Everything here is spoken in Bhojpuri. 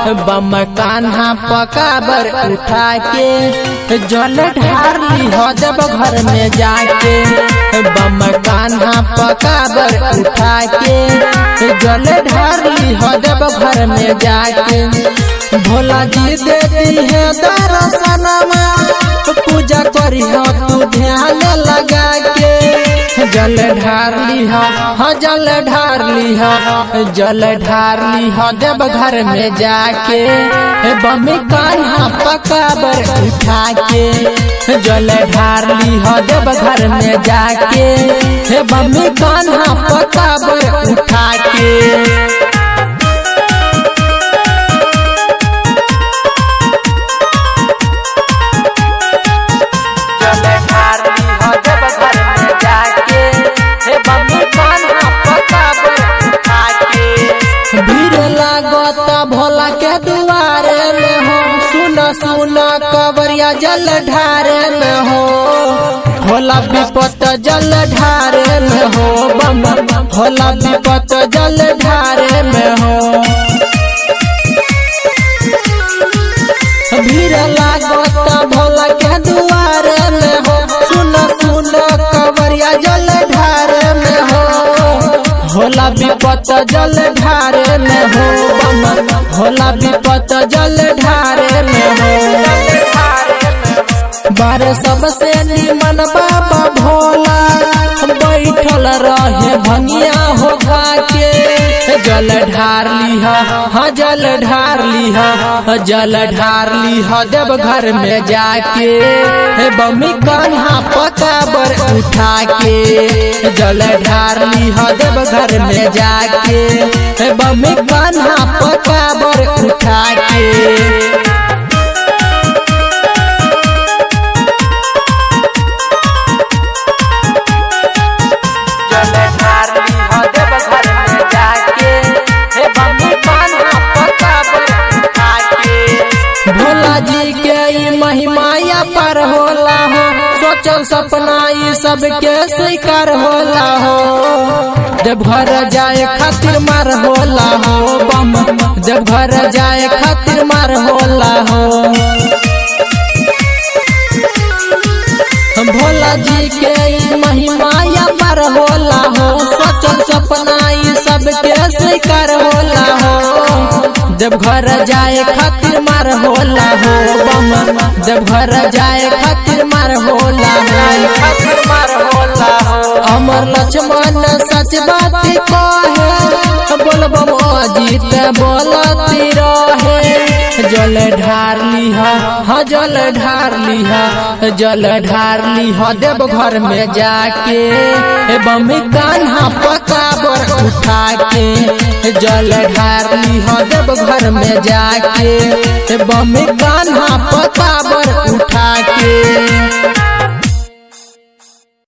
बम कान्हा पकाबर उठा के जल ढार ली देव घर में जाके बम कान्हा पकाबर उठा के जल ढार ली देव घर में जाके भोला जी देती है दर्शनमा पूजा करी तू ध्यान लगा के जल ढार लिहा हाँ जल ढार लिहा जल ढार लिहा देव घर में जाके बमी कान्हा पकाबर उठा के जल ढार लिहा देव घर में जाके बमी कान्हा पकाबर उठा के भीड़ लागत भोला के दुआरे में हो सुन सुन कबरिया जल ढारे में हो भोला विपत जल ढारे में हो बम भोला विपत जल ढारे में हो भीड़ लागत भोला के दुआरे में हो सुन सुन कबरिया जल ढारे में हो भोला विपत जल ढारे में हो बम भोला विपत जल ढारे में हो बारे सबसे निमन बाबा भोला बैठल रहे भनिया हो के जल ढार लिहा हाँ जल ढार लिहा जल ढार लिहा देव घर में जाके बमी कान्हा पकाबर उठा के जल ढार लिहा देव घर में जाके बमी कान्हा पकाबर उठा के भोला जी के ई महिमाया पर होला हो सोचल सपना ई सबके स्वीकार होला हो देवघर जाए खातिर मार होला हो बम देवघर जाए खातिर मार होला हो भोला जी के ई महिमाया पर होला हो सोचल सपना ई सबके स्वीकार होला हो देवघर जाए खातिर मार होला हो बम देवघर जाए खातिर मार होला हो अमर लक्ष्मण सच बात कहे बोल बम अजीत बोलती रहे जल ढार लिहा हाँ जल ढार लिहा जल ढार लिहा देव घर में जाके बमी कान्हा पकाबर उठा के जल ढार लिहा देव घर में जाके बमी कान्हा पकाबर उठा के